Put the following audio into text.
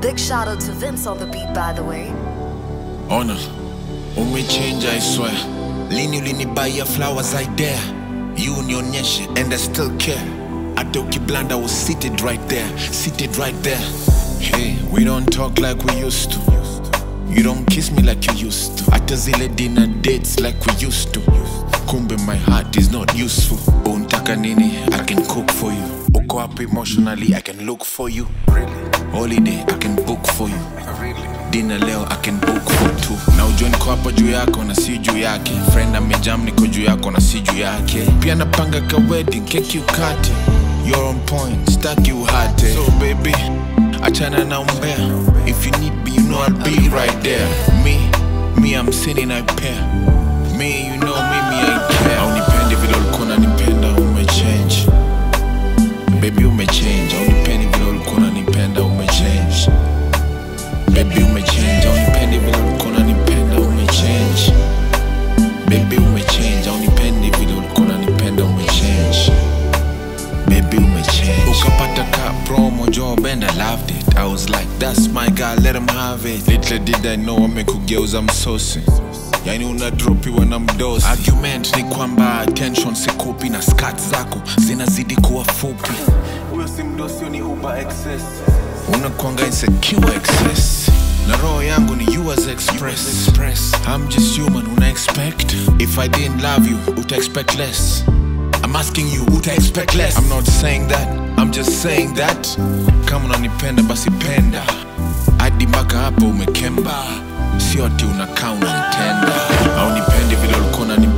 Big shout out to Vince on the beat, by the way. Ona, umechange I swear. Lini ulinibaya flowers I dare. You unionyeshe and I still care. Hata ukiblanda was seated right there, seated right there. Hey, we don't talk like we used to. You don't kiss me like you used to. Hata zile dinner dates like we used to. Kumbe my heart is not useful. Untaka nini? I can cook for you. Uko up emotionally, I can look for you. Holiday, I can book for you. Dinner leo I can book for two. Na ujue niko hapa juu yako na si juu yake. Friend amejam niko juu yako na si juu yake. Pia napanga ka wedding, keki ukate. You're on point, staki uhate. So baby, achana na umbea. If you need me, you know I'll be right there. Me, me I'm sinning I pair. Me, you know me, me I care. Haunipendi vile ulikuwa unanipenda, umechange. Baby umechange, haunipendi vile ulikuwa unanipenda, umechange. Baby umechange, haunipendi vile ulikuwa unanipenda, umechange. Baby umechange, haunipendi vile ulikuwa unanipenda, umechange. Baby umechange. Ukapata ka promo job and I loved it. I was like, that's my guy, let him have it. Little did I know amekugeuza msosi. Yani unadropiwa na mdosi. Argument ni kwamba attention sikupi na skat zako zinazidi kuwa fupi. Huyo si mdosi, ni uber excess. Unakwanga insecure excess. Na roho yangu ni yours express. express. I'm just human, una expect. If I didn't love you, uta expect less. I'm asking you, uta expect less. I'm not saying that, I'm just saying that. Kama unanipenda basi penda. Hadi mpaka hapo umekemba. Sio ati unakaa unanitenda. Au nipendi vile ulikuwa unanipenda